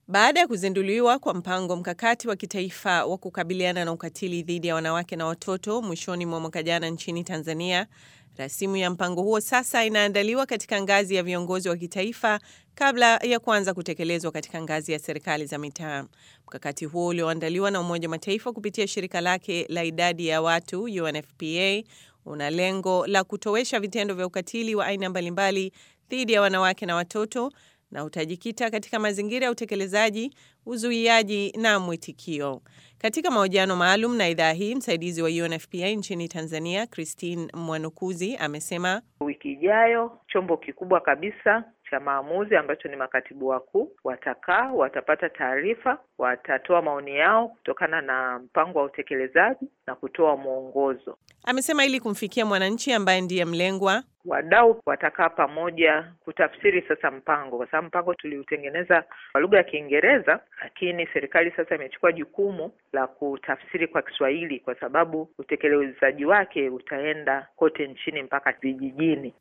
Baada ya kuzinduliwa kwa mpango mkakati wa kitaifa wa kukabiliana na ukatili dhidi ya wanawake na watoto mwishoni mwa mwaka jana nchini Tanzania, rasimu ya mpango huo sasa inaandaliwa katika ngazi ya viongozi wa kitaifa kabla ya kuanza kutekelezwa katika ngazi ya serikali za mitaa. Mkakati huo ulioandaliwa na Umoja wa Mataifa kupitia shirika lake la idadi ya watu UNFPA una lengo la kutowesha vitendo vya ukatili wa aina mbalimbali dhidi ya wanawake na watoto na utajikita katika mazingira ya utekelezaji, uzuiaji na mwitikio. Katika mahojiano maalum na idhaa hii, msaidizi wa UNFPA nchini Tanzania, Christine Mwanukuzi, amesema wiki ijayo chombo kikubwa kabisa cha maamuzi ambacho ni makatibu wakuu watakaa, watapata taarifa, watatoa maoni yao kutokana na mpango wa utekelezaji na kutoa mwongozo. Amesema ili kumfikia mwananchi ambaye ndiye mlengwa, wadau watakaa pamoja kutafsiri sasa mpango, kwa sababu mpango tuliutengeneza kwa lugha ya Kiingereza, lakini serikali sasa imechukua jukumu la kutafsiri kwa Kiswahili, kwa sababu utekelezaji wake utaenda kote nchini mpaka vijijini.